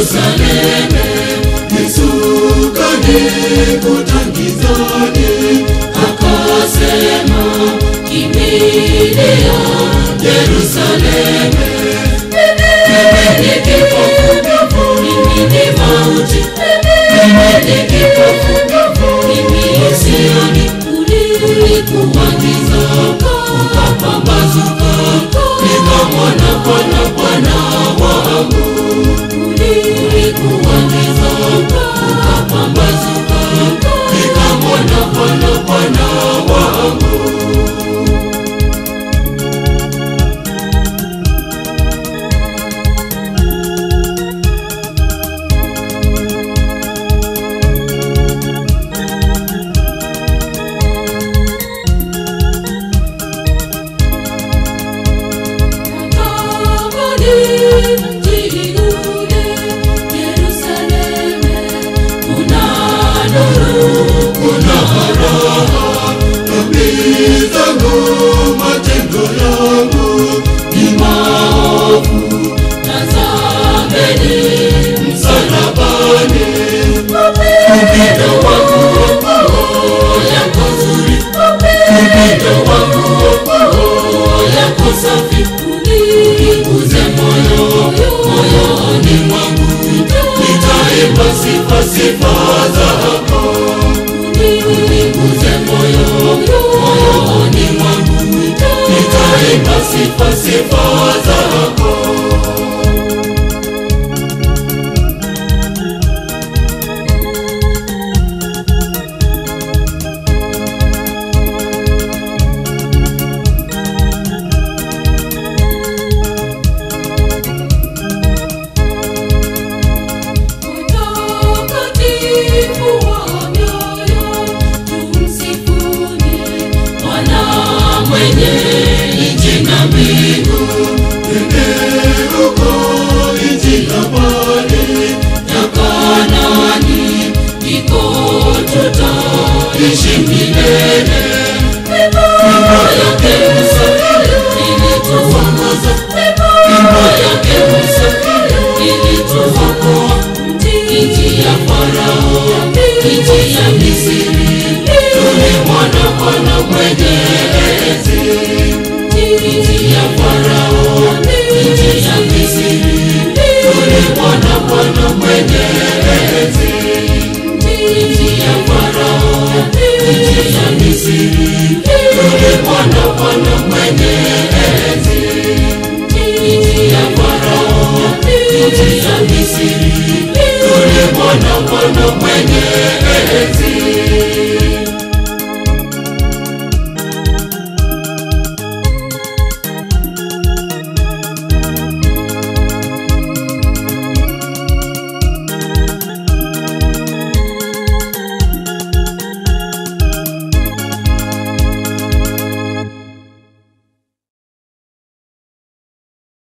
Yerusalemu, Yesu kanikuta gizani, akasema kimbilia Yerusalemu. Mimi ni kipofu, mimi ni mauti, mimi ni kipofu, mimi sioni. Ulikuwa giza, ukapambazuka, nikamwona Bwana, Bwana wangu. Ulikuwa giza, ukapambazuka, nikamwona Bwana, Bwana wangu. Upendo wangu oh, yako zuri, upendo wangu oh, yako safi, uniguze moyo moyoni mwangu, nitaimba sifa sifa zako. Uniguze moyo moyoni mwangu, nitaimba sifa sifa zako.